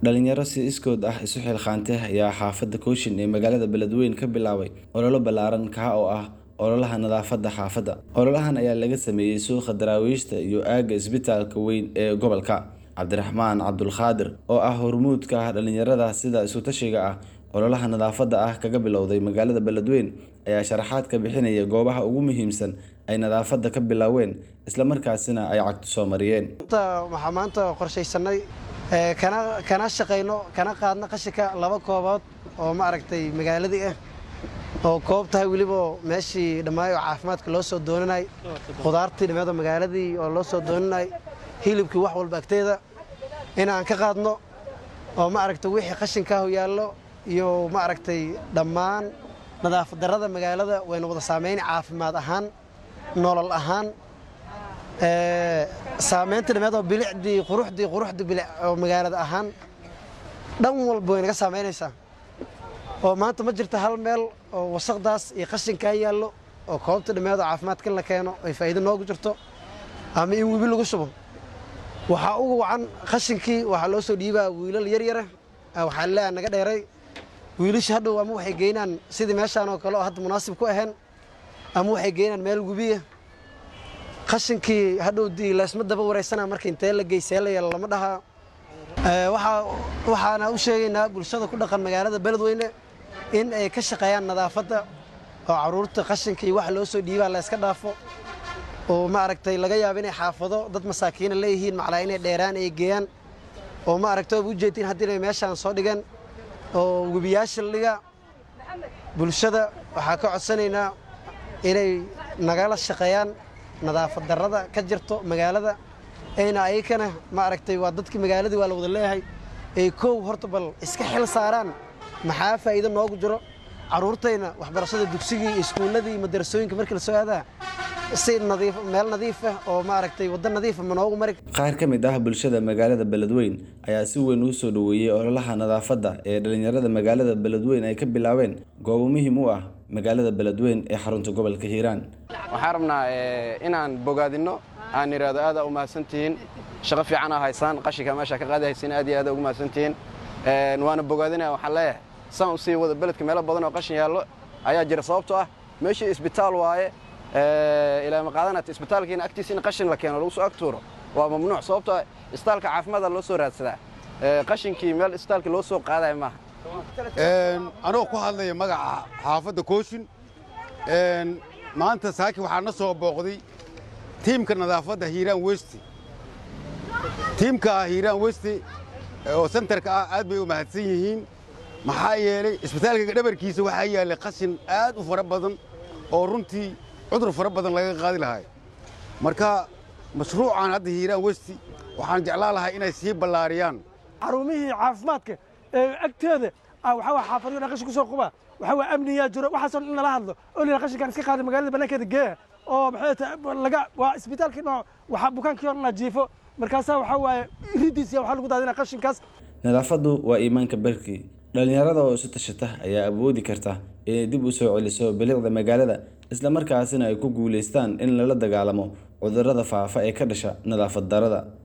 Dhalinyaro si iskood ah isu xilqaantay ayaa xaafadda Kooshin ee magaalada Beledweyne ka bilaabay olole ballaaran kaa oo ah ololaha nadaafadda xaafadda. Ololahan ayaa laga sameeyay suuqa daraawiishta iyo aagga isbitaalka weyn ee gobolka. Cabdiraxmaan Cabdulqaadir oo ah hormuudka dhalinyarada sida isu tashiga ah ololaha nadaafadda ah kaga bilowday magaalada Beledweyne ayaa sharaxaad ka bixinaya goobaha ugu muhiimsan ay nadaafadda ka bilaaween isla markaasina ay cagtu soo mariyeen. waxaa maanta qorshaysanay ee, kana kana shaqayno kana qaadno qashinka laba koobood oo ma aragtay magaaladii ah oo koob tahay weliba meeshii dhammaayo caafimaadka loo soo doonanay khudaartii dhammeeda magaaladii oo loo soo doonanay hilibkii wax walba agteeda inaan ka qaadno oo ma aragtay wixii qashinkaahu yaallo iyo ma aragtay dhammaan nadaafad darrada magaalada wayna wada saameyn caafimaad ahaan nolol ahaan ee, saameynta dhammeed oo bilicdii quruxdii quruxdii bilic oo magaalada ahaan dhan walba way naga saameynaysaa oo maanta ma jirto hal meel oo wasaqdaas iyo qashinkaa yaallo oo koobta dhammeed oo caafimaadka in la keeno ay faa'iido noogu jirto ama in webi lagu shubo waxaa ugu wacan qashinkii waxaa loo soo dhiibaa wiilal yaryara waxaa leeyahay naga dheeray wiilasha hadhow ama waxay geynaan sidii meeshaan oo kale oo hadda munaasib ku ahayn ama waxay geynaan meel webiya qashinkii hadhow dii laysma daba wareysana marka intee la geysee la yeelo lama dhahaa Ee, waxaa waxaana u sheegaynaa bulshada ku dhaqan magaalada beledweyne in ay ka shaqeeyaan nadaafadda oo caruurta qashinka iyo waxa loo soo dhiibaa la iska dhaafo oo ma aragtay laga yaabo inay xaafado dad masaakiina leeyihiin maclaa inay dheeraan ay geeyaan oo ma aragtay oo ujeedtiin haddii inay meeshaan soo dhigeen oo webiyaasha la dhiga bulshada waxaa ka codsanaynaa inay nagala shaqeeyaan nadaafad darrada ka jirto magaalada ayna ayakana ma aragtay waa dadkii magaaladii waa la wada leeyahay ay kow horta bal iska xil saaraan maxaa faa'iido noogu jiro carruurtayna waxbarashada dugsigii iyo iskuulladii iyo madarasooyinka markii la soo aadaa si nadiif meel nadiif ah oo ma aragtay waddo nadiif ah ma noogu mari Qaar ka mid ah bulshada magaalada Beledweyne ayaa si weyn u soo dhaweeyay ololaha nadaafadda ee dhalinyarada magaalada Beledweyne ay ka bilaabeen goobo muhiim u ah magaalada Beledweyne ee xarunta gobolka Hiiraan. waxaan rabnaa eh, inaan bogaadinno aan idhaahdo aad aa u mahadsantihiin shaqo fiican aa haysaan qashinka meesha ka qaadi haysiin aad iyo aad aa ugu mahadsantihiin Eh, waana bogaadinaya waxaan leeyahay saan u sii wada beledka meelo badan oo qashin yaallo ayaa jira sababtoo ah meeshii isbitaal waaye eh, ilaa maqaadanat isbitaalkiina agtiisa in qashin la keeno lagu soo ag tuuro waa mamnuuc sababtoo ah isbitaalka caafimaada loo soo raadsadaa Eh, qashinkii meel isbitaalka loo soo qaadaya maaha Een, anoo ku hadlaya magaca xaafadda kooshin een, maanta saaki waxaa na soo booqday tiimka nadaafadda hiiraan westi tiimka hiiraan westi oo sentarka ah aad bay u mahadsan yihiin maxaa yeelay isbitaalka dhabarkiisa waxaa yaallay qashin aad u fara badan oo runtii cudur fara badan laga qaadi lahay marka mashruucan hadda hiiraan westi waxaan jeclaan lahaa inay sii ballaariyaan xarumihii caafimaadka ee agteeda ah, waxaa waa xaafadyo dhan qashin kusoo quba waxaa waa amniyaa jiro waxaasoo dhan in lala hadlo oo lila qashinkaan iska qaada magaalada bannaankeeda geeya oo maxay tahay laga waa isbitaalkii dhinac waxaa bukaankii oo dhan la jiifo markaasaa waxaa waaye iridiisa waxaa lagu daadinaa qashinkaas Nadaafaddu waa iimaanka barkii. Dhalinyarada oo isu tashata ayaa awoodi karta inay dib u soo celiso bilicda magaalada isla markaasina ay ku guuleystaan in lala dagaalamo cudurrada faafa ee ka dhasha nadaafad darrada.